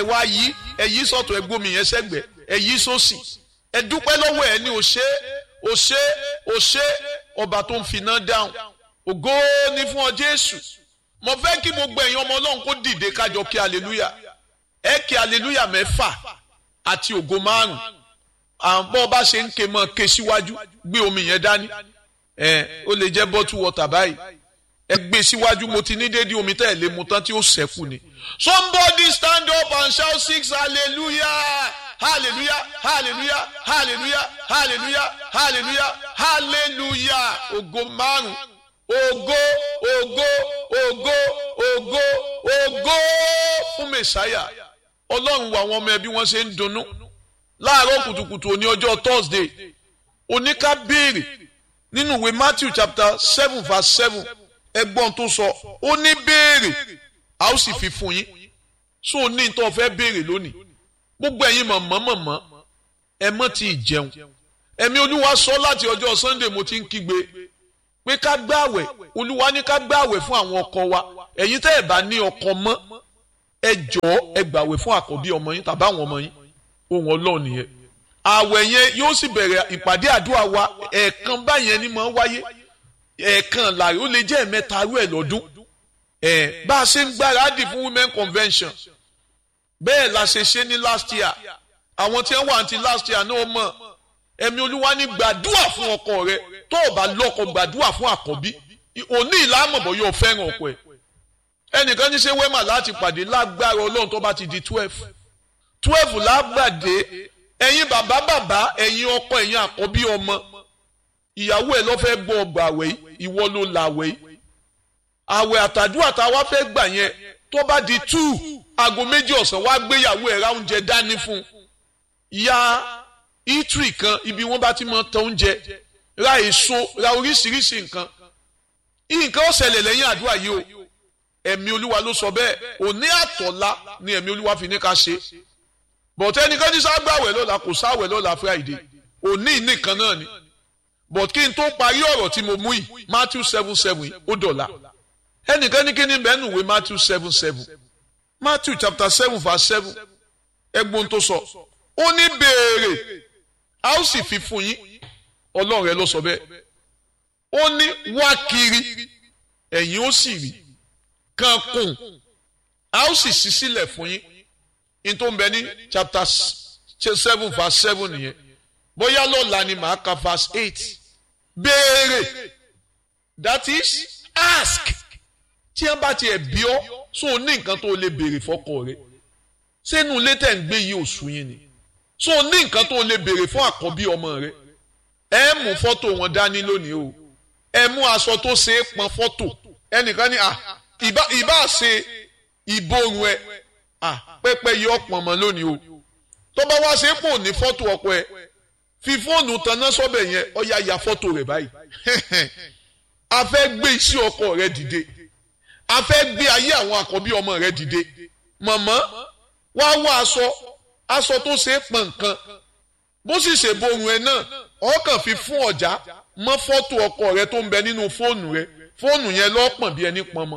ẹ wá yí ẹ yí sọ̀tọ̀ ẹ gbómi yẹn sẹ́gbẹ̀ ẹ yí sósì ẹ dúpẹ́ lọ́wọ́ ẹ ní o ṣé o ṣé o ṣé ọba tó ń finá dáhùn ògo ni fún ọ Jésù mo fẹ́ kí gbogbo ẹ̀yin ọmọ Ọlọ́run kó dìde kájọ kí aleluya ẹ kí aleluya mẹ́fà àti ògo márùn àbọ̀ bá ṣe ń ké mọ́ ké síwájú gbé omi yẹn dání ẹ ó lè jẹ́ bottle water báyìí ẹ gbé síwájú mo ti ní déédéé omi tẹ́ ẹ lè mu tán tí ó ṣẹ́kù ni. somebody stand up and shout six hallelujah hallelujah hallelujah hallelujah hallelujah hallelujah hallelujah ògo márùn ògo ògo ògo ògo ògo fún mẹsàáyà ọlọ́run wo àwọn ọmọ ẹbí wọn ṣe ń dunnú láàárọ̀ kùtùkùtù òní ọjọ́ thursday oníká béèrè nínú ìwé matthew chapter seven verse seven ẹgbọ́n tó sọ ó ní béèrè a ó sì fi fún yín so ó ní tó fẹ́ béèrè lónìí gbogbo ẹ̀yin mọ̀mọ́ mọ̀mọ́ ẹ mọ́ ti jẹun ẹ̀mí olúwa sọ láti ọjọ́ sunday mo ti ń kígbe pé ká gbààwẹ̀ olúwa ní ká gbààwẹ̀ fún àwọn ọkọ wa ẹ̀yin tẹ́ ẹ̀ bá ní ọkọ mọ́ ẹ jọ̀ọ́ ẹ gbààwẹ̀ fún àkọ́bí ọmọ yín tàbí àwọn ọmọ yín ohun ọlọ́run nìyẹn àwẹ̀ yẹn yóò sì bẹ̀rẹ̀ ìpàdé àdúrà wa ẹ̀ẹ̀kan báyẹn ni máa ń wáyé ẹ̀ẹ̀kan láàrin ó lè jẹ́ ẹ̀mẹ́ta rú ẹ̀ lọ́dún ẹ̀ bá a ṣe ń gbáradì fún women convention bẹ́ẹ̀ la ṣe ṣe ní last year àwọn tí wọ́n wà ní last year náà mọ̀ ẹ̀mí olúwa ní gbàdúrà fún ọkọ rẹ tó o bá lọ́kọ gbàdúrà fún àkọ́bí òní ìlàmọ̀bọ̀ yóò fẹ́ràn ọkọ ẹ̀ ẹnìkan ní ṣe wẹ́mà láti pàdé lágbára ọlọ́run tó bá ti di twelve twelve lágbàdé ẹ̀yin bàbá bàbá ẹ̀yin ọkọ ẹ̀yin àkọ́bí ọmọ ìyàwó ẹ̀ ló fẹ́ gbọ́ ọgbà àwẹ̀ yìí ìwọ ló la àwẹ̀ yìí àwẹ̀ àtàdúrà tá a wá fẹ́ gbà yẹn tó bá di two aago méjì ọ̀sán wá gbéyàwó ẹ̀ ra oúnjẹ dání fún ya itri kan ibi wọ́n bá ti mọ tọ oúnjẹ ra èso ra oríṣiríṣi nǹkan nǹkan ó ṣẹlẹ̀ lẹ́yìn àdúrà yìí o ẹ̀mí olúwa ló sọ bẹ́ẹ̀ òní àtọ̀lá ni ẹ̀mí olúwa fi ní ká ṣe bọ̀tẹ́ ẹnìkan ní ságbàwẹ̀ lọ́la kò sáwẹ̀ lọ́la friday òní nìkan náà ni but kí n tó parí ọ̀rọ̀ tí mo mú yìí matthew seven seven yìí ó dọ̀la ẹnìkan ní kí ni bẹ́ẹ̀ nùwé matthew seven seven matthew chapter seven verse seven ẹgbọ́n tó sọ ó ní béèrè a ó sì fi fún yín ọlọ́run rẹ ló sọ bẹ́ẹ̀ ó ní wá kiri ẹ̀yin ó sì rí kan kùn a ó sì ṣí sílẹ̀ fún yín in tó ń bẹ ní chapter seven verse seven nìyẹn bóyá lọ́la ni màá ka verse eight béèrè that is ask tí wọ́n bá tiẹ̀ bí ọ́ so ní nǹkan tó lè béèrè fọ́kọ rẹ sínú ilé tẹ̀ ń gbé yìí oṣù yín ni so ní nǹkan tó lè béèrè fún àkọ́bí ọmọ rẹ ẹ mú fọ́tò wọn dání lónìí o ẹ mú aṣọ tó ṣe é pọn fọ́tò ẹnìkan ní à ìbá ìbá ṣe ìborun ẹ à pẹ́pẹ́ yìí ọ̀pọ̀ mọ́ lónìí o tó bá wá ṣe é pò ní fọ́tò ọkọ ẹ fi fóònù tanná sọ́bẹ̀ yẹn ọ̀ya ya fọ́tò rẹ̀ báyìí a fẹ́ gbé iṣẹ́ ọkọ rẹ dìde a fẹ́ gbé ayé àwọn àkọ́bí ọmọ rẹ dìde mọ̀mọ́ wá wá aṣọ aṣọ tó ṣe é pọn nǹkan bó sì ṣe borun ẹ náà ọkàn fi fún ọ̀já mọ́ fọ́tò ọkọ rẹ tó ń bẹ nínú fóònù rẹ fóònù yẹn lọ́pọ̀n bí ẹni pọn mọ́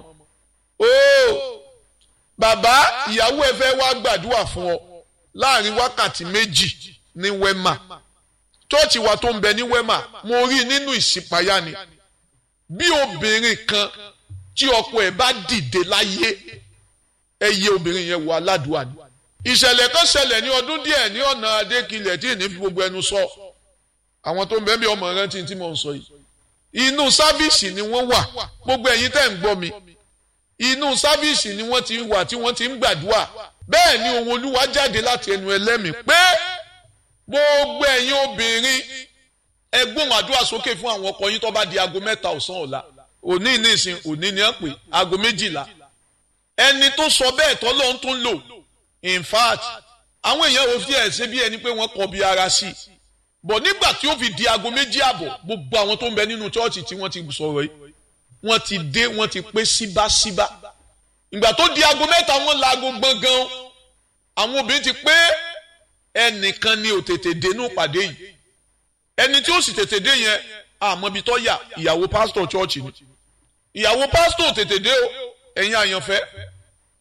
ooo bàbá ìyàwó ẹ fẹ́ wá gbàdúrà fún ọ láàrin wákàtí méjì ní wẹ́mà chọ́ọ̀chì wa tó ń bẹ ní wẹ́mà mo rí nínú ìṣípayá ni bí obìnrin kan tí ọkọ ẹ̀ bá dìde láyé ẹ yẹ obìnrin yẹn wọ aládùúgbò ni ìṣẹ̀lẹ̀ kan ṣẹlẹ̀ ní ọdún díẹ̀ ní ọ̀nà adékilẹ̀ tí ìní fi gbogbo ẹnu sọ àwọn tó ń bẹ́ẹ̀ bí ọmọ rántí tí mo ń sọ yìí inú sáfíìsì ni wọ́n wà gbogbo ẹ̀yin tẹ́ ń gbọ́ mi inú sáfíìsì ni wọ́n ti wà tí wọ́n ti ń gbàdúrà bẹ́ẹ̀ ni ohun olúwa jáde láti ẹnu ẹlẹ́mìí pé gbogbo ẹ̀yin obìnrin ẹ gbóhùn àdúrà sókè fún àwọn ọkọ yín tó bá di aago mẹ́ta ọ̀sán ọ̀la òní nísìn òní ni wọ́n pè aago méjìlá ẹni tó sọ bẹ́ẹ̀ tọ́ ló ń tún lò in fact àwọn èèyàn ò fi ẹ̀ ṣe bí ẹni pé wọ́n kọ bí ara sí i bọ̀ nígbà tí ó fi di aago méjì àbọ̀ gbogbo àwọn tó ń bẹ nínú chọ́ọ̀chì tí wọ́n ti sọ̀rọ̀ yìí wọ́n ti dé wọ́n ti pé síbáṣíbá ìgbà tó di aago mẹ́ta wọ́n la aago gbọ̀ngàn àwọn obìnrin ti pé ẹnìkan ni ò tètè dénú pàdé yìí ẹni tí ó sì tètè dé yẹn àmọ́ ibi tó yà ìyàwó pásítọ̀ chọ́ọ̀chì ni ìyàwó pásítọ̀ tètè dé o ẹ̀yin àyànfẹ́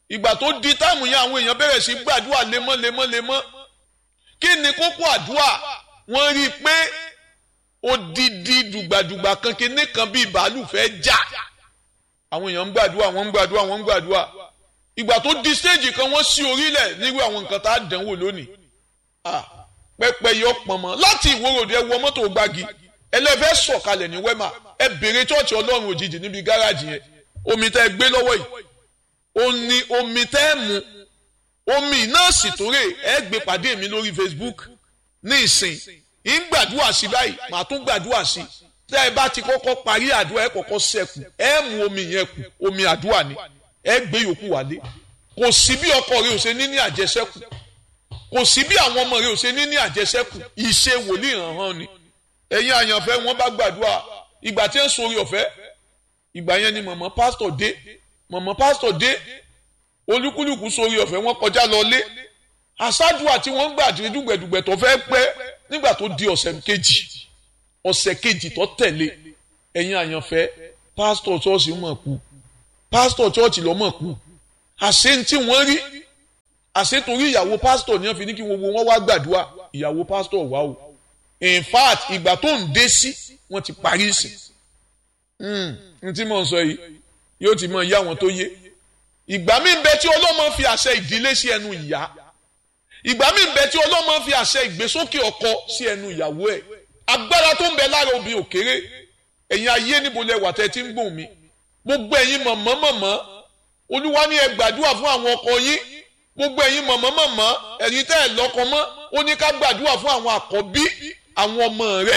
ìgbà tó di táìmù yẹn àwọn èèyàn bẹ̀rẹ̀ sí gbàdúrà lemọ́ lemọ́ lemọ́ kí ni kókó àdúrà wọ́n rí i pé odidi dùgbàdùgbà kan kíní kan bíi bàálù fẹ́ já àwọn èèyàn ń gbàdúrà wọ́n ń gbàdúrà wọ́n ń gbàdúrà ìgbà tó di stéèjì kan wọ́n sí orílẹ̀ nírú àwọn nǹkan tá a dánwò lónìí pẹ́pẹ́ yọ pọ̀nmọ́ láti ìwòròdì ẹ wọ mọ́tò gbági ẹlẹ́fẹ́ sọ̀kalẹ̀ ní wẹ́mà ẹ bèrè chọ́ọ̀chì ọlọ́run òjijì níbi gáràjì yẹn omi tẹ́ ẹ gbé lọ́wọ́ yìí ó ní omi tẹ́ ẹ mu omi náà sì tóre ẹ gbé pàdé mi lórí Facebook ní ìsìn ń gbàdúrà sí báyìí màá tún gbàdúrà sí tẹ́ ẹ bá ti kọ́kọ́ parí àdúrà ẹ kọ́kọ́ sẹ́kù ẹ mu omi yẹn kù omi àdúrà ni ẹ gbé yòókù wálé kò sí bí ọkọ rẹ ò ṣe ní ní àjẹsẹ́kù kò sí bí àwọn ọmọ rẹ ò ṣe ní ní àjẹsẹ́kù ìṣe wòlíì hàn hàn ni ẹ̀yin àyànfẹ́ wọn bá gbàdúrà ìgbà tí ń sori ọ̀fẹ́ ìgbà yẹn ni mọ̀mọ́ pásítọ̀ dé mọ̀mọ́ pásítọ̀ dé olúkúlùkù sori ọ̀fẹ́ wọn kọjá lọ lé àṣàdùà tí wọ́n gbà tí dùgbẹ̀dùgbẹ̀ tó fẹ́ pẹ́ nígbà tó di ọ̀sẹ̀ kejì ọ̀sẹ̀ kejì tó tẹ̀lé ẹ̀yin àyànfẹ́ pásítọ̀ ṣọ́ọ̀ṣì mọ̀ kú pásítọ̀ ṣọ́ọ̀ṣì lọ́ mọ̀ kú àṣẹ tí wọ́n rí àṣẹ torí ìyàwó pásítọ̀ ni wọ́n fi ní kí gbogbo wọn wá gbàdúrà ìyàwó pásítọ̀ wá o in fact ìgbà tó ń dé sí wọ́n ti parí sí n tí mò ń sọ yìí yóò ti mọ ìyá wọn tó yé ìgbà míì bẹ tí ọlọ́mọ fi àṣẹ ìdílé sí ẹnu ìyá ìgbà míì bẹ tí ọlọ́mọ fi àṣẹ ìgbésókè ọkọ sí ẹnu ìyàwó ẹ̀ agbára tó ń bẹ lára obìnrin òkèrè ẹ̀yin ayé níbo lẹ wà tẹ́ tí ń gbòm mi gbogbo ẹ̀yin mọ̀mọ́ mọ̀mọ́ olúwa ní ẹ gbàdúrà fún àwọn ọkọ yín gbogbo ẹ̀yin mọ̀mọ́ mọ̀mọ́ ẹ̀yin tẹ́ ẹ̀ lọ́kọ mọ́ ó ní ká gbàdúrà fún àwọn àkọ́bí àwọn ọmọ rẹ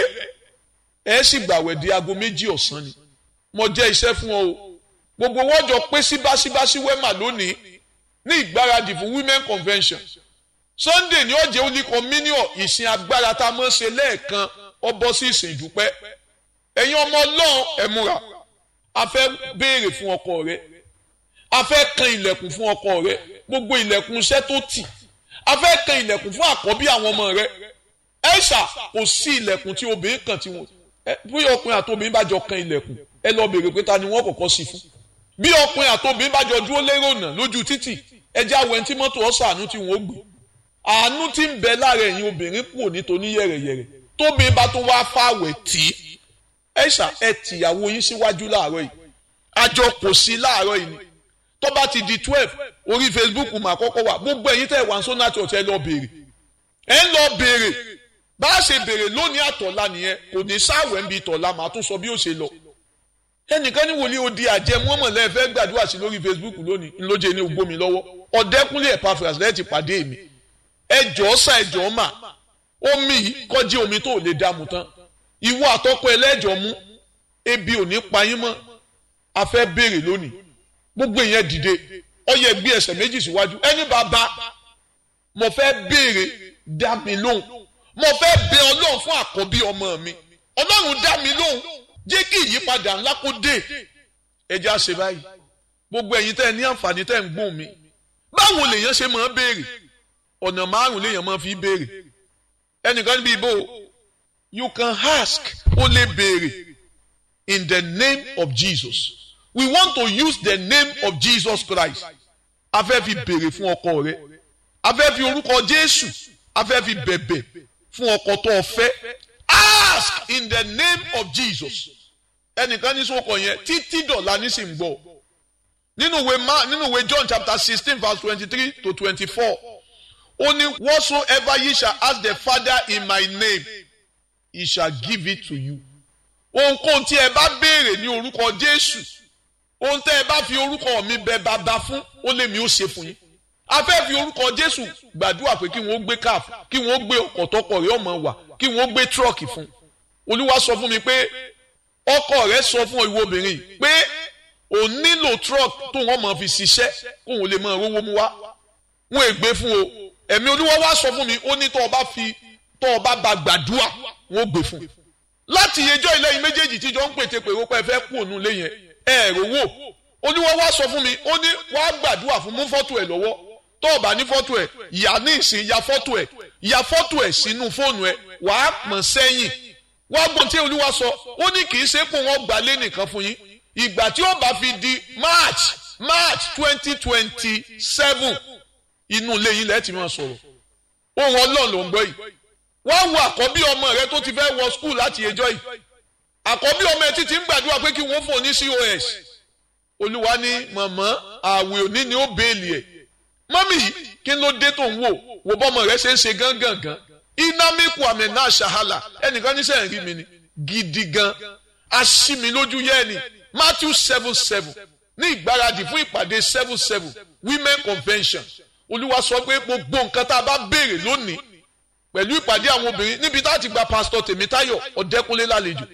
ẹ sì gbàwẹ̀ di aago méjì ọ̀sán ni mo jẹ́ iṣẹ́ fún ọ o gbogbo wọn jọ pé síbáṣíbáṣí wẹ́mà lónìí ní ìgbáradì fún women convention sunday ní ọ̀jẹ̀ ó ní communion ìsìn agbára tá a mọ̀ ṣe lẹ́ẹ̀kan ọ bọ́ sí ìsìn ìdúpẹ́ ẹ̀yin ọmọ ọlọ́run ẹ múra a fẹ́ béèrè fún ọkọ rẹ a fẹ́ kan ilẹ̀kùn fún ọkọ rẹ gbogbo ilẹ̀kùn iṣẹ́ tó tì a fẹ́ kan ilẹ̀kùn fún àkọ́bí àwọn ọmọ rẹ ẹ̀ṣà kò sí ilẹ̀kùn tí obìnrin kan tí wọn bí ọkùnrin àti obìnrin bá jọ kan ilẹ̀kùn ẹ lọ béèrè pé ta ni wọ́n kọ́kọ́ sí fún bí ọkùnrin àti obìnrin bá jọ dúró lérò náà lójú títì ẹjẹ́ àwọn ẹni tí mọ́tò ọ̀sán àánú tí wọ́n gbé àánú tí ń bẹ lára ẹ̀yin obìnrin kù nítorí yẹ̀rẹ̀yẹ̀rẹ̀ tóbìnrin bá tún wá fáwẹ̀ tí ẹ̀ṣà ẹ tìyàwó yín síwájú láàárọ̀ yìí àjọ kò sí láàárọ̀ yìí ni tó bá ti di twelve orí Facebook mà kọ́kọ́ wà gbogbo ẹ̀yin tẹ̀ wá sọ́nà church ẹ lọ béèrè ẹ ń lọ béèrè bá a ṣe béèrè lónìí àtọ̀la nìyẹn kò ní sáwẹ̀ ń bi tọ̀la màá tún sọ bí ó ṣe lọ ẹnìkan ní wòlíì odi àjẹ mọ́mọ́lẹ́ fẹ́ gbàdúrà sí lórí Facebook lónìí ńlọ́jẹ́ ní ogbó mi lọ́wọ́ ọ̀dẹ́kúnlé Epaphras lẹ́ẹ̀tì pàdé mi ẹjọ́ sá ẹjọ́ mà omi yìí kọjí omi tó lè dààmú tán ìwọ àtọ́kọ ẹlẹ́jọ́ mú ebi ò ní pa yín mọ́ a fẹ́ béèrè lónìí gbogbo ìyẹn dìde ó yẹ gbé ẹsẹ̀ méjì síwájú ẹni bàbá mo fẹ́ béèrè dá mi lóhùn mo fẹ́ bẹ ọlọ́run fún àkọ́bí ọmọ mi ọlọ́run dá mi lóhùn jẹ́ kí ìyípadà ńlá kó dé ẹjẹ́ àṣẹ báyìí gbogbo ẹ̀yin tẹ́ ẹ ní àǹfààní tẹ́ ẹ ń gbóhùn mi báwo lèèyàn ṣe máa béèrè ọ̀nà márùn lèèyàn máa fi béèrè ẹnìkan níbi ìbò you can ask ó lè béèrè in the name of Jesus we want to use the name of Jesus Christ a fẹ́ fi béèrè fún ọkọ rẹ a fẹ́ fi orúkọ Jésù a fẹ́ fi bẹ̀bẹ̀ fún ọkọ tó o fẹ́ ask in the name of Jesus ẹnìkan ní sọ́kọ̀ yẹn títí dọ̀la ní sì ń gbọ́ nínú ìwé ma nínú ìwé John chapter sixteen verse twenty-three to twenty-four ó ní whatsoever ye shall ask the Father in my name he shall give it to you ohunkóhun tí ẹ bá béèrè ní orúkọ Jésù ohun tẹ́ ẹ bá fi orúkọ mi bẹ bàbá fún ó lè mi ó ṣe fún yín a fẹ́ fi orúkọ Jésù gbàdúrà pé kí wọ́n gbé káf kí wọ́n gbé ọkọ̀ tọkọ rẹ̀ ọmọ wà kí wọ́n gbé tírọ̀kì fún Olúwa sọ fún mi pé ọkọ rẹ̀ sọ fún ìwọ obìnrin pé ò nílò tírọ̀kì tó wọ́n máa fi ṣiṣẹ́ kó wọ́n lè máa rówó mú wá wọn è gbé fún o ẹ̀mí Olúwa wá sọ fún mi ó ní tó o bá fi tó o bá ba gbàdúrà wọn ò gbé fún láti yẹjọ́ ilé yìí méjèèjì tíjọ ń pète pèrò pé ẹ fẹ́ kú òun lé yẹn ẹ rò wò Olúwa wá sọ fún mi ó ní wàá gbàdúrà fún mú fọ́tò ẹ̀ lọ́wọ́ tó o bá ní fọ́tò ẹ̀ ìyá ní ìsìn ya fọ́tò ẹ̀ ya fọ́tò ẹ̀ sínú fóònù ẹ̀ wàá pọ̀n sẹ́yìn wàá gbọ́n tí Olúwa sọ ó ní kì í ṣe pé wọ́n gbà lé nìkan fún yín ìgbà tí ó bá fi di March march twenty twenty seven inú ilé yín lẹ́ẹ̀tì máa sọ̀rọ̀ ohun ọlọ́run ló ń gbọ́ yìí wọ́n wo àkọ́bí ọmọ rẹ tó ti fẹ́ wọ skul láti ẹjọ́ yìí àkọ́bí ọmọ ẹ títí ń gbàdúrà pé kí wọ́n fún un ní cos olúwa ní mọ̀mọ́ àwẹ̀ òní ni ó béèlì ẹ̀ mọ́mì yìí kí ló dé tó ń wò wò bọ́mọ rẹ ṣe ń ṣe gángangan inamiku amena ṣahala ẹnìkan ní sẹ́yìn rí mi ni gidi gan aṣími lójú yẹ́ ni matthew seven seven ní ìgbáradì fún ìpàdé seven seven women convention olúwa sọ pé gbogbo nǹkan tá a bá béèrè lónìí pẹ̀lú ìpàdé àwọn obìnrin níbi tá a ti gba pásítọ̀ tèmítáyọ̀ ọ̀dẹ́kúnlé lálejò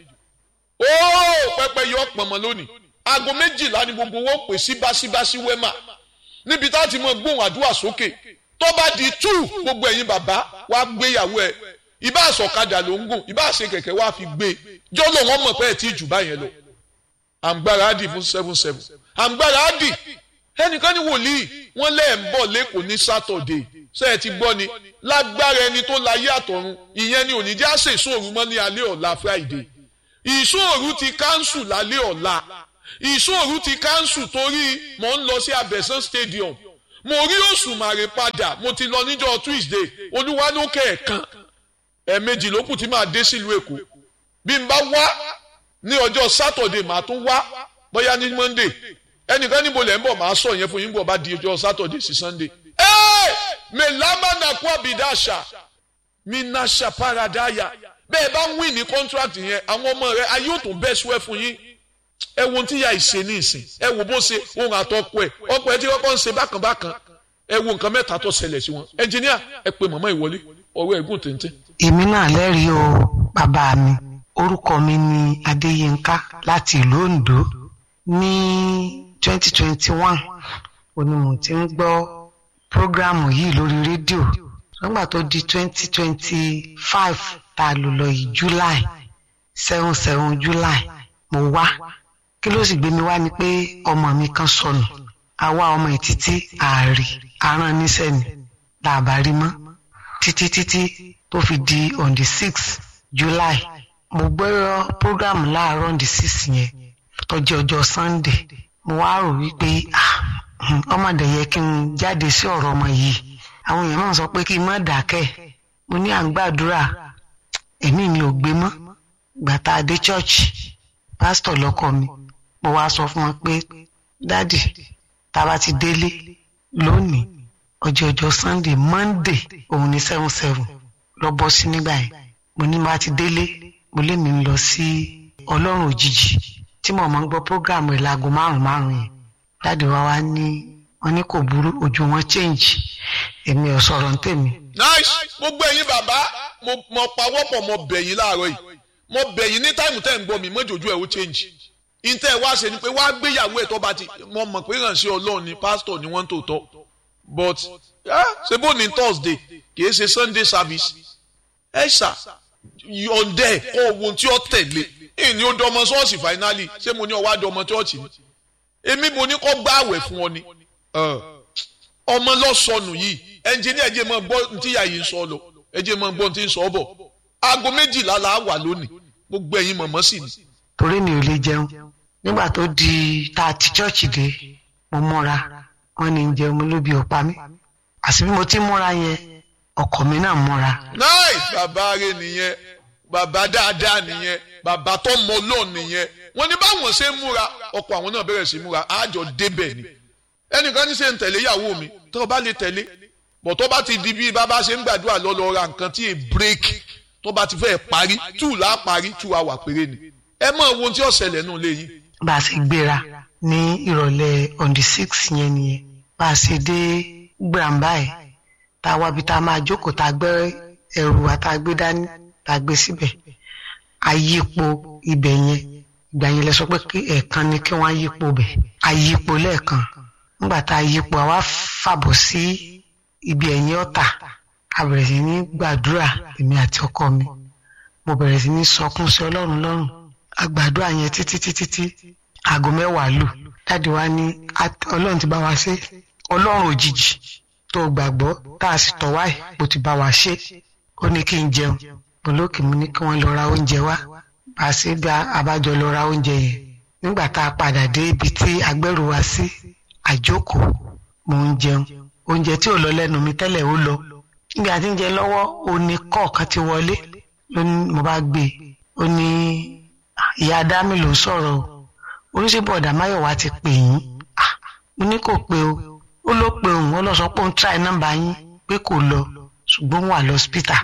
óò pẹpẹ yọ pọ̀nmọ́ lónìí aago méjìlá ni gbogbo wọn pè sí báṣíbáṣí wẹ́mà níbi tá a ti mọ gbóhùn àdúrà sókè tó bá di tú gbogbo ẹ̀yin bàbá wa gbéyàwó ẹ̀ ìbá àsọ̀kadà ló ń gùn ìbá àṣẹ kẹ̀kẹ́ wa fi gbé jọ́lọ̀ wọn mọ̀ pé ẹ̀ tí jù báyẹn lọ àǹgbára á dì fún seven seven àǹgbára á dì ẹnìkan ní wòlíì wọn lẹ́ẹ̀ ń bọ̀ lẹ́kọ̀ọ́ ní sátọ̀dé ṣé ẹ ti gbọ́ ni lágbára ẹni tó láyé àtọ̀run ìyẹn ni òní já ṣe ìṣòro mọ́ ní alẹ́ ọ̀la friday ìṣòro ti káńsù lálẹ́ ọ̀la ìṣòro ti káńsù torí mò ń lọ sí abẹ́sán stadium mo rí òṣùmàrè padà mo ti lọ níjọ́ tuesday olúwa ló kẹ̀ẹ̀kan ẹ̀ẹ̀mejì ló kù tí màá dé sílùú èkó bí n bá wá ní ọjọ́ sátọ̀dé màá tún wá bóyá ní monday ẹnìkan níbo lẹ́ ń bọ̀ máa sọ yẹn fún yín bọ̀ bá di ọjọ́ sátọ̀dé sí sunday. ẹ́ẹ̀ mẹ́lámánà kú àbídáṣà mínàṣà paradàyà bẹ́ẹ̀ bá ń wí ní contract yẹn àwọn ọmọ rẹ ayé ò tún bẹ́ẹ̀ sùn ẹ̀ fún yín ẹ wo tí ya ìṣe ní ìsìn ẹ wo bó ṣe ohun àtọkọ ẹ ọkọ ẹ tí kọ́kọ́ ń ṣe bákan bákan ẹ wo nǹkan mẹ́ta tó ṣẹlẹ̀ sí wọn ẹnjìníà ẹ pe màmá ìwọlé ọ̀rọ̀ ẹ̀gùn téńté. èmi náà lẹ́rìí o bàbá mi orúkọ mi ni adéyínká láti ìlú ondo ní twenty twenty one òní mo ti ń gbọ́ prógrámù yìí lórí rédíò nígbà tó di twenty twenty five tá a lò lọ yìí july seven seven july mo wá kí ló sì gbé mi wá ni pé ọmọ mi kan sọnù àwa ọmọ ẹ̀ títí ààrì aràn níṣẹ́ ni làbá rí mọ́ títí títí tó fi di on the six july mo gbọ́ prógrámù láàárọ̀ on the six yẹn tó jẹ́ ọjọ́ sunday mo wá rò wípé ọmọdé yẹ kí n jáde sí ọ̀rọ̀ ọmọ yìí àwọn èèyàn náà sọ pé kí n má dákẹ́ mo ní à ń gbàdúrà ẹ̀mí mi ò gbé mọ́ gbàtà dé church pásítọ̀ lọ́kọ mi mo wá sọ fún wọn pé dádì tá a bá ti délé lónìí ọjọ́ ọjọ́ sunday monday òun ní seven seven lọ bọ́ sí nígbà yẹn mo ní bá ti délé mo lé mi lọ sí ọlọ́run òjijì tí mo máa ń gbọ́ program rẹ̀ láago márùn-ún márùn-ún yẹn dáàdi wa wá ní wọn ní kò burú ojú wọn change èmi ò sọ̀rọ̀ ń tèmi. nice gbogbo ẹ̀yin bàbá mo mo pawọ́pọ̀ mo bẹ̀ yín láàárọ̀ yìí mo bẹ̀ yín ní táìmù tẹ́ ń gbọ́ mi mọ́jọ́jú ẹ̀ ó change ìtẹ́ ẹ̀ wá ṣe ni pé wá gbéyàwó ẹ̀ tó bá ti mo mọ̀ pé ránṣẹ́ ọlọ́run ni pásítọ̀ ni wọ́n ń tòótọ́ but ṣe bó ní thursday kì í ṣe sunday service ẹ ṣá ọ̀dẹ́ kọ́ ohun tí ó tẹ̀lé ìní ó dọmọ ṣọ́ọ̀ṣì finally ṣé mo ní ọwọ́ àdọmọ ṣọ́ọ̀ṣì ni èmi mo ní kọ́ gbá àwẹ̀ fún ọ ni ọmọ lọ́sọnù yìí ẹnjìníà ẹ̀jẹ̀ máa gbọ́ ní tíyà yìí ń sọ lọ ẹ̀jẹ̀ máa gbọ́ ní tí ń sọ bọ̀ aago méjìlá la wà lónìí gbogbo ẹ̀yin mọ̀mọ́ sì ni. torí mi ò lè jẹun nígbà tó di tá a ti chọ́ọ̀chì dé mo múra wọn ní jẹun mo lóbi ọ̀pá mi àti bí mo ti múra yẹn ọkọ mi náà múra. náì bàbá rẹ nìyẹn bàbá dáadáa nìyẹn bàbá tó mọ lọ́ọ̀ nìyẹn wọ́n ní báwọn ṣe ń múra ọkọ àwọn náà bẹ̀rẹ̀ sí múra àjọ débẹ̀ ni ẹnìkan ní ṣe ń tẹ̀lé ìyàwó mi tó o bá lè tẹ̀lé bọ̀ tó bá ti di bí bàbá ṣe ń gbàdúrà lọ lọ ra nǹkan tí è break tó bá ti fẹ́ parí two là á parí two hour péré ni ẹ mọ ohun tí ó ṣẹlẹ̀ nù léyìn. bá a ṣe gbéra ní ìrọ̀lẹ́ on the six yẹn nìyẹn bá a ṣe dé gbàǹbá ẹ̀ tá a wábi tá a máa jókòó tá a gbé ẹrù wa tá a gbé dání tá a gbé síbẹ̀ àyípo ibẹ̀ yẹn ìgbà yẹn lẹ sọ pé ẹ̀ẹ̀kan ni kí wọ́n yípo bẹ̀ àyípo lẹ́ẹ̀kan nígbà tá a yípo àwa fàbọ̀ sí ibi ẹ̀yìn ọ̀tà a bẹ̀rẹ̀ sí ní gbàdúrà èmi àti ọkọ mi mo bẹ̀rẹ̀ sí ní sọkún sí ọlọ́run lọ́rùn a gbàdúrà yẹn títí títí tí aago mẹ́wàá lù dáàdi wa ní ọlọ́run ti bá wa ṣe ọlọ́run òjijì tó gbàgbọ́ tá a sì tọ̀ wáyé bó ti bá wa ṣe ó ní kí n jẹun mo lókè mo ní kí wọ́n lọ ra oúnjẹ wá bá a ṣe bí abájọ lọ ra oúnjẹ yẹn nígbà tá a padà dé ibi tí agbẹ́rù wa sí àjókòó mò ń jẹun oúnjẹ tí ò lọ lẹ́nu mi tẹ́lẹ̀ ó lọ níbi àti ń jẹ lọ́wọ́ ó ní kọ́ọ̀kan ti wọlé ló ní mo bá gbé e ó ní ìyá adámi ló ń sọ̀rọ̀ o oníṣẹ́bọ̀dà máyọ̀wá ti pè yín mo ní kò pé o ó ló pe òun ó lọ sọ pé òun try nọ́mbà yín pé kò lọ ṣùgbọ́n wà lọ́sítà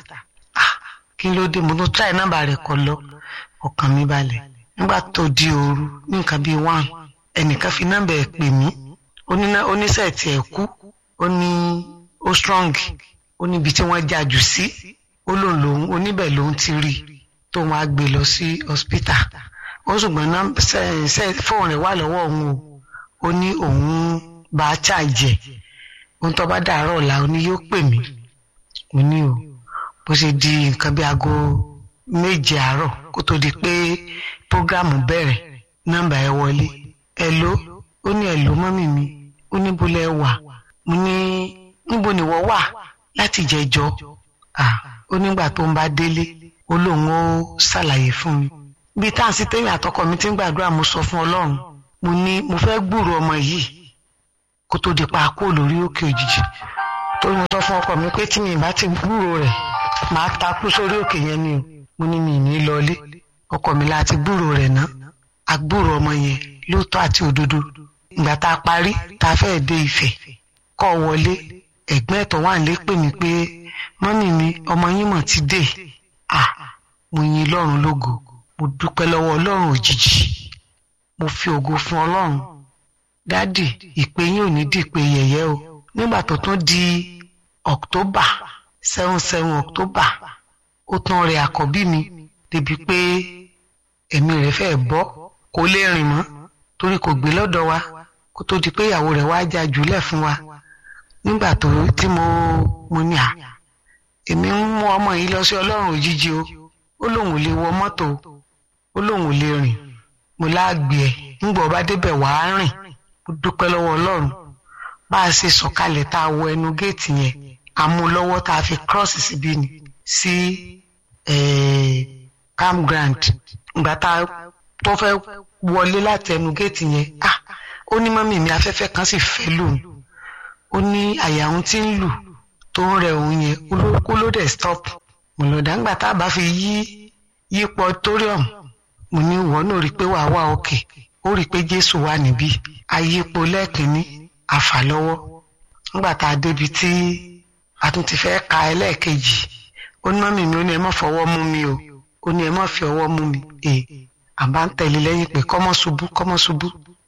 kí ló dé mo ló try nọ́mbà rẹ̀ kọ lọ ọkàn mi balẹ̀ nígbà tó di òru ní nǹkan bíi one ẹnìkan fi nọ́mbà ẹ̀ pè mí oníṣẹ́ tí ẹ̀ kú ó ní ó strong ó níbi tí wọ́n já jù sí ó lòun lòun oníbẹ̀ lòun ti rí tó wọn á gbé lọ sí hospital ó ṣùgbọ́n fóònù rẹ̀ wà lọ́wọ́ òun o ó ní òun bá a ṣàjẹ́ ohun tó bá dàárọ̀ ọ̀la ó ní yóò pè mí mo ní o bó ṣe di nǹkan bí aago méje àárọ̀ kó tó di pé prógrámù bẹ̀rẹ̀ nọ́mbà ẹ wọlé ẹ ló ó ní ẹ ló mọ́mì mi ó ní bólẹ̀ wà mo ní níbo nìwọ wà láti jẹjọ ó nígbà tó ń bá délé ó lóun ó ṣàlàyé fún mi bí tá à ń sí tẹ́yìn àtọkọ mi ti ń gbàdúrà mo sọ fún ọlọ́run mo ní mo fẹ́ gbúrò ọmọ yìí kó tó di pa kó lórí òkè òjijì tó mo sọ fún ọkọ mi pé tí mi bá ti gbúrò rẹ̀ màá takú sórí òkè yẹn ni o mo ní mi ní lọlé ọkọ mi láti gbúrò rẹ̀ ná agbúrò ọmọ yẹn lóòótọ́ àti òdodo ìgbà tá a parí tá a fẹ́ dé Ifẹ̀ kọ́ wọlé ẹ̀gbọ́n ẹ̀tọ́ wà nílé pè mí pé mọ́mì mi ọmọ yín mọ̀ ti dé à mo yin Ọlọ́run lógo mo dúpẹ́ lọ́wọ́ Ọlọ́run òjijì mo fi ògo fún Ọlọ́run dádì ìpè yín ò ní di ìpè yẹ̀yẹ́ o nígbà tó tún di October seven seven October ó tún rẹ àkọ́bí mi débi pé ẹ̀mí rẹ̀ fẹ́ bọ́ kó lè rìn mọ́ torí kò gbé lọ́dọ̀ wa kó tó di pé ìyàwó rẹ̀ wá já jùlẹ̀ fún wa nígbà tó tí mo mo ní à èmi ń mú ọmọ yìí lọ sí ọlọ́run òjijì o ó lóun ò lè wọ mọ́tò ó lóun ò lè rìn mo láàgbé ẹ̀ ńgbà ọba débẹ̀ wàá rìn mo dúpẹ́ lọ́wọ́ ọlọ́run bá a ṣe sọ̀kalẹ̀ tá a wọ ẹnu géètì yẹn a mú lọ́wọ́ tá a fi cross síbí ni sí campground ìgbà tá a tó fẹ́ wọlé láti ẹnu géètì yẹn ah ó ní mọ́mì mi afẹ́fẹ́ kan sì fẹ́ lòun ó ní àyà òun tí ń lù tó ń rẹ òun yẹn kó ló dẹ̀ stop mo lọ dàgbà tá a bá fi yí yípo auditorium mo ní ìwọ náà rí i pé wàá wà òkè ó rí i pé Jésù wà níbí ayípo lẹ́ẹ̀kínní àfà lọ́wọ́ nígbà tá a débi tí a tún ti fẹ́ ka ẹlẹ́ẹ̀kejì ó ní mọ́mì mi ó ní ẹ má fọwọ́ mú mi o ó ní ẹ má fi ọwọ́ mú mi ee àbá ń tẹ̀lé lẹ́yìn pé kọ́mọ́ ṣubú kọ́mọ́ ṣubú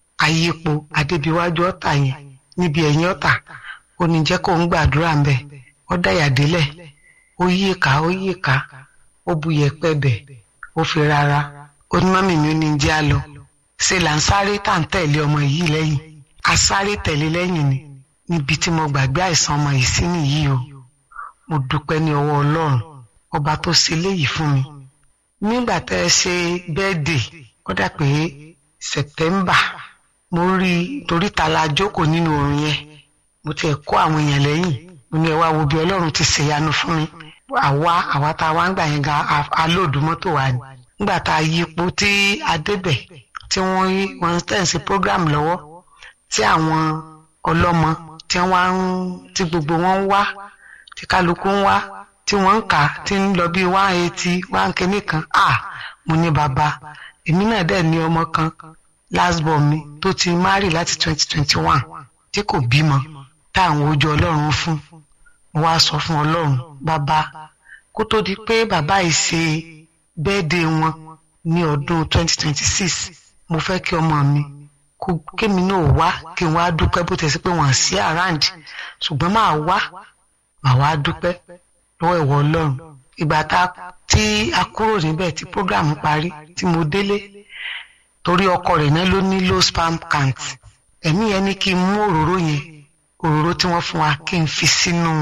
ayípo adébíwájú ọ̀tà yẹn níbi ẹ̀yìn ọ̀tà ó ní jẹ́ kó ń gbàdúrà ń bẹ̀ ó dáyà délẹ̀ ó yí ìka ó yí ìka ó bu yẹ̀pẹ̀ bẹ̀ ó fi rárá ó ní mọ́mì mi ó ní jẹ́ á lọ ṣe là ń sáré tá ń tẹ̀lé ọmọ yìí lẹ́yìn a sáré tẹ̀lé lẹ́yìn ni níbi tí mo gbàgbé àìsàn ọmọ yìí sí nìyí o mo dúpẹ́ ní ọwọ́ ọlọ́run ọba tó ṣe léyìí fún mi nígbà tẹ́ ẹ ṣe bẹ́ẹ̀dì ó dà pé sẹ̀tẹ́mbà mo rí i torí ta la jókòó nínú oorun yẹn mo tiẹ̀ kó àwọn èèyàn lẹ́yìn mo ní ẹ wá wo bí ọlọ́run ti ṣèyanu fún mi àwa àwa tá a wá ń gbà yẹn ga alóòdù mọ́tò wa ni nígbà tá a yípo tí a débẹ̀ tí wọ́n wọ́n tẹ̀ ń ṣe program lọ́wọ́ tí àwọn ọlọ́mọ tí wọ́n ń tí gbogbo wọn ń wá tí kálukú ń wá tí wọ́n ń kà tí ń lọ bí one eighty one kìíní kan ah mo ní bàbá èmi náà dẹ̀ ní ọmọ kan last born mi tó ti marry láti twenty twenty one tí kò bímọ tá à ń wojú ọlọ́run fún mo wá sọ fún ọlọ́run bàbá kó tó di pé bàbá yìí ṣe bẹ́ẹ̀dẹ̀ wọn ní ọdún twenty twenty six mo fẹ́ kí ọmọ mi kó kémi náà wá kí n wá dúpẹ́ bó tẹ̀sí pé wọ́n sí around ṣùgbọ́n máa wá màá wá dúpẹ́ lọ́wọ́ ìwọ ọlọ́run ìgbà tá tí a kúrò níbẹ̀ tí program parí tí mo délé torí ọkọ rẹ̀ náà ló ní low sperm count ẹ̀mí yẹn ní kí n mú òróró yẹn òróró tí wọ́n fún wa kí n fi sínú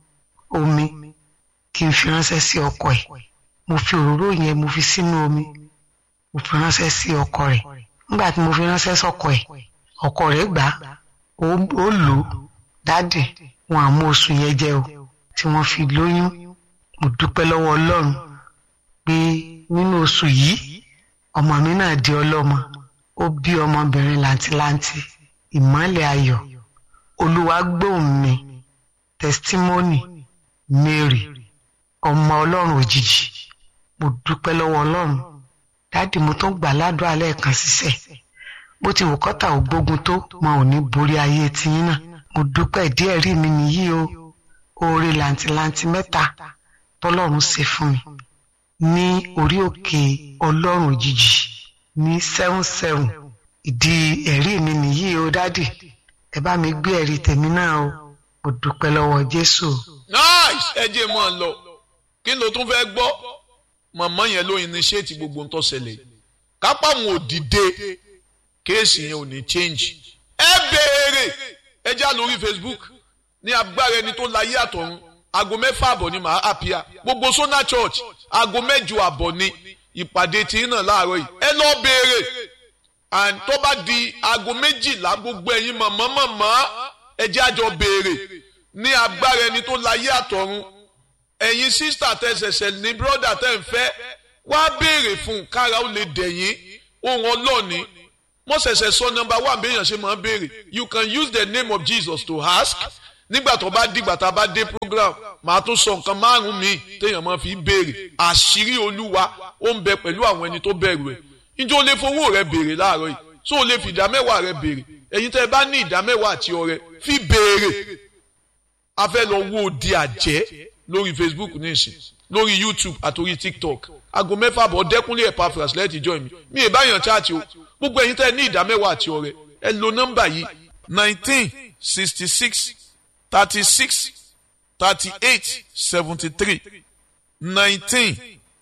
omi kí n fi ránṣẹ́ sí ọkọ ẹ̀ mo fi òróró yẹn mo fi sínú omi mo fi ránṣẹ́ sí ọkọ rẹ̀ nígbà tí mo fi ránṣẹ́ sọ́kọ ẹ̀ ọkọ rẹ̀ gbà ó lò ó dáàdì wọn àmú oṣù yẹn jẹ o tí wọ́n fi lóyún mo dúpẹ́ lọ́wọ́ ọlọ́run pé nínú oṣù yìí ọmọ mi náà di ọlọ́mọ ó bí ọmọbìnrin làǹtìlanti ìmọ́lẹ̀ ayọ̀ olúwa gbóhùn mi testimony mary ọmọ ọlọ́run òjijì mo dúpẹ́ lọ́wọ́ ọlọ́run dáàdì mo tún gbà ládùúgbò lẹ́ẹ̀kan ṣiṣẹ́ bó ti wù kọ́tà ò gbógun tó mo ò ní borí ayé tiyín náà mo dúpẹ́ díẹ̀ rí mi nìyí o oore làǹtìlanti mẹ́ta tọ́lọ́run ṣe fún mi ní orí òkè ọlọ́run òjijì ní seven seven ìdí ẹ̀rí mi nìyí o dádì ẹ bá mi gbé ẹ̀rí tèmi náà o mo dúpẹ́ lọ́wọ́ jésù. nice ẹ jẹ́ mọ́ ọ lọ kí ló tún fẹ́ gbọ́ màmá yẹn ló initiate gbogbo nǹkan ṣẹlẹ̀ kápá wọn ò dìde kéèsì yẹn ò ní change ẹ béèrè ẹ já lórí facebook ní agbára ẹni tó láyé àtọ̀run aago mẹ́fà àbọ̀ ni màá àpíà gbogbo sona church aago mẹ́jọ àbọ̀ ni ìpàdé tí náà láàárọ̀ yìí ẹ lọ béèrè and tó bá di aago méjìlá gbogbo ẹ̀yin màmá màmá ẹ jẹ́ àjọ béèrè ní agbára ẹni tó láyé àtọ̀run ẹ̀yin sísítà tẹ̀sẹ̀sẹ̀ ní bírọ́dà tẹ̀ ń fẹ́ wá béèrè fún kára ó lè dẹ̀yìn ohun ọlọ́ọ̀ni mo ṣẹ̀ṣẹ̀ sọ nọmba wà béèyàn ṣe máa ń béèrè you can use the name of Jesus to ask nígbà tó bá dìgbà tá a bá dé program màá tún sọ nǹkan márùn míì téèyàn máa fi béèrè àṣírí olúwa ó ń bẹ pẹ̀lú àwọn ẹni tó bẹ̀rù ẹ̀ njẹ́ o lè fowó rẹ béèrè láàárọ̀ yìí so o lè fi ìdá mẹ́wàá rẹ béèrè ẹ̀yin tẹ́ ẹ bá ní ìdá mẹ́wàá àti ọrẹ fi béèrè a fẹ́ lọ wo di àjẹ́ lórí Facebook nísìn lórí YouTube àtòrí TikTok aago mẹ́fà bọ̀ dẹ́kunlé ẹ̀ pafras lẹ́ẹ̀tì join mi mi ì báyàn chaati o gbogbo ẹ̀yin tẹ́ ẹ ní ìdá mẹ́wàá àti ọrẹ ẹ lo nọ́mbà yìí nineteen sixty six thirty six thirty eight seventy three nineteen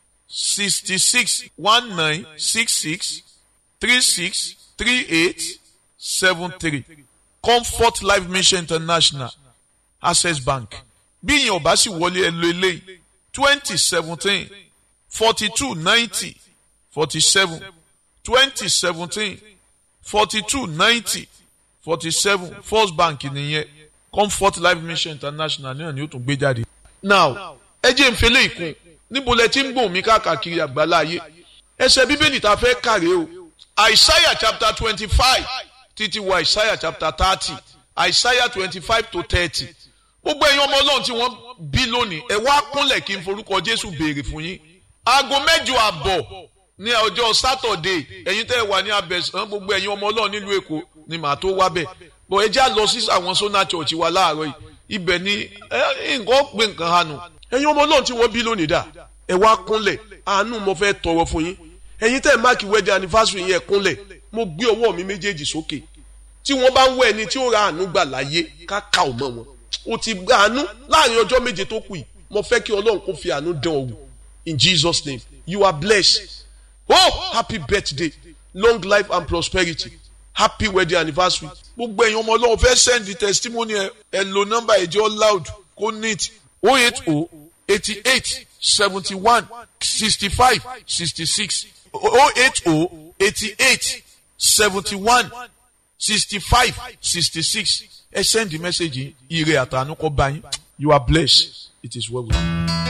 sixty six one nine six six three six three eight seven three Comfort Life Mission International Access Bank bí ìyẹn ò bá sì wọlé ẹ lo eléyìí twenty seventeen forty two ninety forty seven twenty seventeen forty two ninety forty seven First Bank nìyẹn Comfort Life Mission International náà ni ó tún gbé jáde. now ẹ jẹ́ ìfẹ́lẹ́ ìkún níbo lẹ ti ń gbòòn mi káàkiri àgbáláyé ẹsẹ̀ bíbélì tá a fẹ́ kàrẹ́ o Isaiah chapter twenty five títí wọ Isaiah chapter thirty Isaiah twenty five to thirty gbogbo ẹ̀yin ọmọ ọlọ́run tí wọ́n bí lónìí ẹ wá kúnlẹ̀ kí n forúkọ Jésù béèrè fún yín aago mẹ́jọ àbọ̀ ní ọjọ́ sátọ̀dé ẹ̀yin tẹ́ ẹ wà ní abẹ́sán gbogbo ẹ̀yin ọmọ ọlọ́run nílùú Èkó ni màá tó wá bẹ̀ bọ̀ ẹ já lọ sí àwọn sona church wa láàárọ̀ yìí ibẹ̀ ni nǹkan pé nǹkan hànú ẹ̀yin ọmọ ọlọ́run tí wọ́n bí lónìí dà ẹ wá kúnlẹ̀ àánú mo fẹ́ tọrọ fún yín ẹ̀yin tẹ́ ẹ máàkì wedding anniversary yẹn kúnlẹ̀ mo gbé ọwọ́ mi méjèèjì sókè tí wọ́n bá ń wọ ẹni tí ó ra àánú gbà láyé ká ká ò mọ́ wọn o ti gba àánú láàrin ọjọ́ méje tó kù yìí mo fẹ́ kí ọlọ́run kó fi àánú dán ọ wò in Jesus name you are blessed oh happy birthday long life and prosperity happy wedding anniversary gbogbo ẹ̀yin ọmọ ọlọ́run fẹ́ send the testimony ẹ ẹ lo nọ́mbà ẹ̀jẹ̀ loud kó neat oh eight oh eighty eight seventy one sixty five sixty six oh eight oh eighty eight seventy one sixty five sixty six ẹ send the message yìí ire àtànú kọ bá yín you are blessed it is well with you.